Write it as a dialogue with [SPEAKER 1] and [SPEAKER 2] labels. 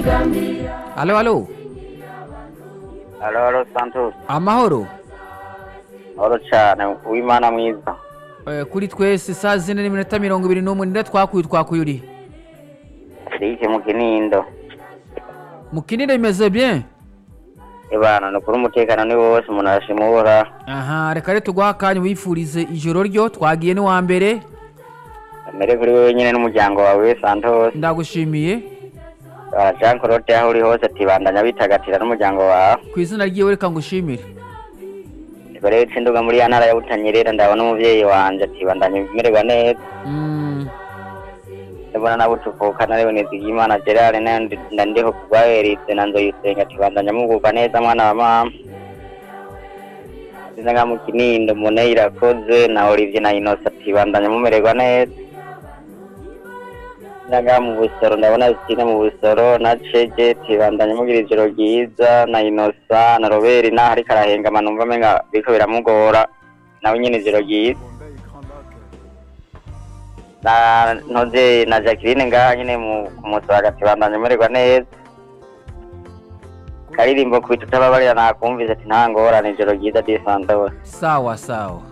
[SPEAKER 1] alo alo
[SPEAKER 2] Halo, halo, Santos.
[SPEAKER 1] amahoro
[SPEAKER 2] Horo cyane, uwimana mwiza.
[SPEAKER 1] Eh, kuri twese saa zine n'iminota mirongo ibiri n'umwe nida twakuye twakuye uri
[SPEAKER 2] Eric mu Kinindo.
[SPEAKER 1] mukinire bimeze bien
[SPEAKER 2] Ibana, no kuri umutekano ni wose umuntu arashimura.
[SPEAKER 1] aha reka rero tuguha akanya wifurize ijoro ryo twagiye n'uwa mbere
[SPEAKER 2] Mere kuri wewe nyine n'umuryango wawe Santos.
[SPEAKER 1] ndagushimiye
[SPEAKER 2] Ah, Jean Claude aho uri hose tibandanya bitagatira n'umuryango wawe.
[SPEAKER 1] ku izina ryiwe reka ngushimire
[SPEAKER 2] Rero tsinduga muri ya ntara ya Butanyerera ndabona umuvyeyi wanje tibandanya bimererwa neza.
[SPEAKER 1] Mm,
[SPEAKER 2] Ndabona nabo tuvukana rero Nizigimana Gerard nandi ndandiho kubwaheritse na Nzoyisenga tibandanya mugubwa neza mwana wa mama. Sinanga mu Kinindo Mone irakoze na Olivier na Innocent tibandanya mumererwa neza. Sinanga mu Busoro ndabona Sine mu Busoro na Cege tibandanya mugira ijoro ryiza na Innocent na Robert na hariko arahengama numva menga biko biramugora nawe nyene ijoro ryiza. na ntoze na Jacqueline ngaha nyine mu ku munsi wa gatatu bandanya umererwa neza karirimbo kwita utababarira nakumvise ati nta ngorane ijoro ryiza disandawe
[SPEAKER 1] sawa sawa